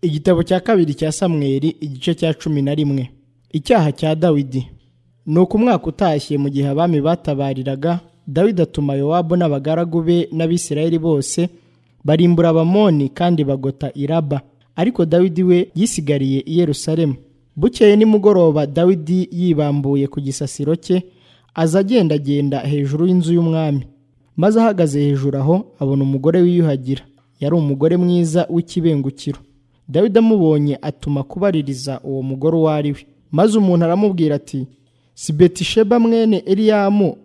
igitabo cya kabiri cya samweri igice cya cumi na rimwe icyaha cya dawidi ni uko umwaka utashye mu gihe abami batabariraga dawidi atuma yowabu n'abagaragu be n'abisirayeli bose barimbura abamoni kandi bagota iraba ariko dawidi we yisigariye i yerusalemu bukeye nimugoroba dawidi yibambuye ku gisasiro cye aza agendagenda hejuru y'inzu y'umwami maze ahagaze hejuru aho abona umugore wiyuhagira yari umugore mwiza w'ikibengukiro dawidi amubonye atuma kubaririza uwo mugore uwo ari we maze umuntu aramubwira ati si betisheba mwene eriyamu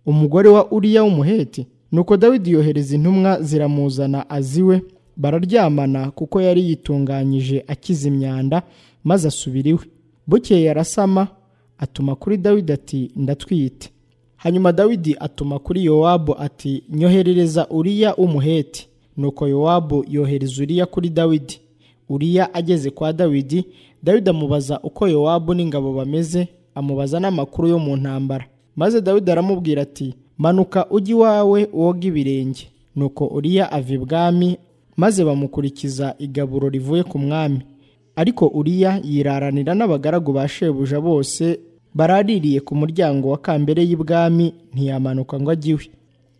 umugore wa uriya w'umuheti nuko dawidi yohereza intumwa ziramuzana aziwe bararyamana kuko yari yitunganyije akiza imyanda maze asubira iwe bukeye yarasama atuma kuri dawidi ati ndatwite hanyuma dawidi atuma kuri yowabu ati nyoherereza uriya w'umuheti nuko yowabu yohereza uriya kuri dawidi uriya ageze kwa dawidi dawidi amubaza uko yowabu n'ingabo bameze amubaza n'amakuru yo mu ntambara maze dawidi aramubwira ati manuka ujye iwawe woga ibirenge nuko uriya ava ibwami maze bamukurikiza igaburo rivuye ku mwami ariko uriya yiraranira n'abagaragu ba shebuja bose baraririye ku muryango wa kambere y'ibwami ntiyamanuka ngo ajye iwe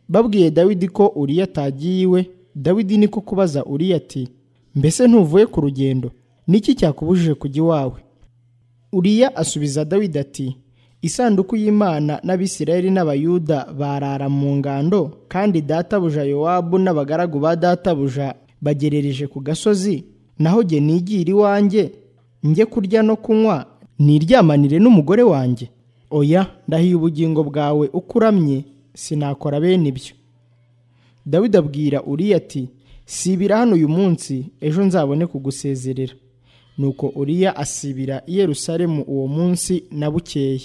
babwiye dawidi ko uriya atagiye iwe dawidi niko kubaza uriya ati mbese ntuvuye ku rugendo niki cyakubujije kujya iwawe uriya asubiza dawidi ati isanduku y'imana n'abisirayeli n'abayuda barara mu ngando kandi databuja yowabu n'abagaragu ba databuja bagerereje ku gasozi naho jye nigira iwanjye njye kurya no kunywa niryamanire n'umugore wanjye oya ndahiye ubugingo bwawe uko uramye sinakora bene ibyo dawidi abwira uriya ati sibira hano uyu munsi ejo nzabone kugusezerera nuko uriya asibira i yerusalemu uwo munsi na bukeye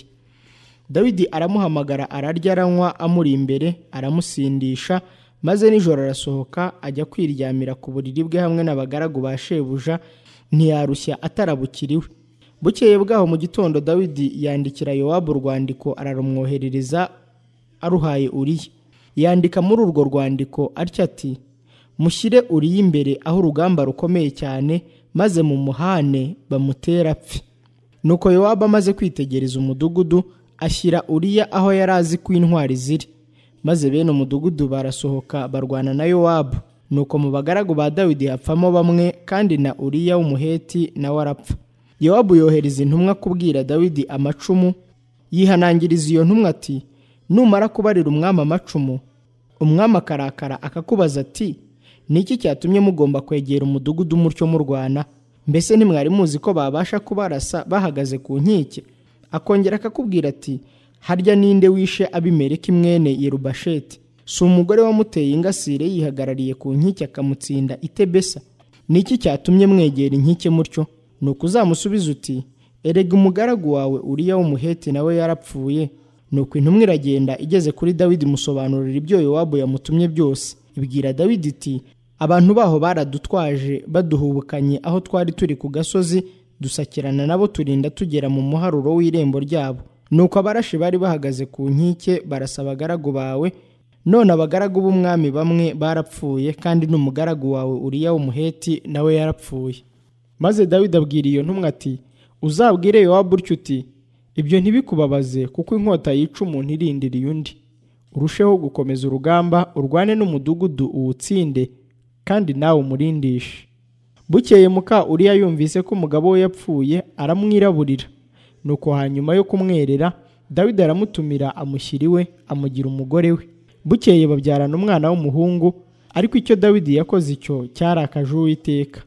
dawidi aramuhamagara ararya aranywa amuri imbere aramusindisha maze nijoro arasohoka ajya kwiryamira ku buriri bwe hamwe n'abagaragu ba shebuja ntiyarushya atarabukiriwe bukeye bwaho mu gitondo dawidi yandikira yowabu urwandiko ararumwoherereza aruhaye uriya yandika muri urwo rwandiko atya ati mushyire uriya imbere aho urugamba rukomeye cyane maze mu muhane bamutera apfe nuko yowabu amaze kwitegereza umudugudu ashyira uriya aho yari azi ko intwari ziri maze bene umudugudu barasohoka barwana na yowabu nuko mu bagaragu ba dawidi hapfamo bamwe kandi na uriya w'umuheti nawe arapfa yowabu yohereza intumwa kubwira dawidi amacumu yihanangiriza iyo ntumwa ati numara kubarira umwami amacumu umwami akarakara akakubaza ati ni iki cyatumye mugomba kwegera umudugudu mutyo murwana mbese ntimwari muzi ko babasha kubarasa bahagaze ku nkike akongera akakubwira ati harya ninde wishe abimereka imwene yerubasheti si umugore wamuteye ingasire yihagarariye ku nkike akamutsinda itebesa ni iki cyatumye mwegera inkike mutyo ni ukuzamusubiza uti erega umugaragu wawe uriya w'umuheti nawe yarapfuye ni uko intumwa iragenda igeze kuri dawidi musobanurira ibyo yowabu yamutumye byose ibwira dawidi iti abantu baho baradutwaje baduhubukanye aho twari turi ku gasozi dusakirana nabo turinda tugera mu muharuro w'irembo ryabo nuko abarashi bari bahagaze ku nkike barasa abagaragu bawe none abagaragu b'umwami bamwe barapfuye kandi n'umugaragu wawe uriya w'umuheti nawe yarapfuye maze dawidi abwira iyo ntumwa ati uzabwire yowabu utyo uti ibyo ntibikubabaze kuko inkota yica umuntu irindiriye undi urusheho gukomeza urugamba urwane n'umudugudu uwutsinde kandi nawe umurindishe bukeye muka uriya yumvise ko umugabo we yapfuye aramwiraburira nuko hanyuma yo kumwerera dawidi aramutumira amushyira iwe amugira umugore we bukeye babyarana umwana w'umuhungu ariko icyo dawidi yakoze icyo cyarakaje uwiteka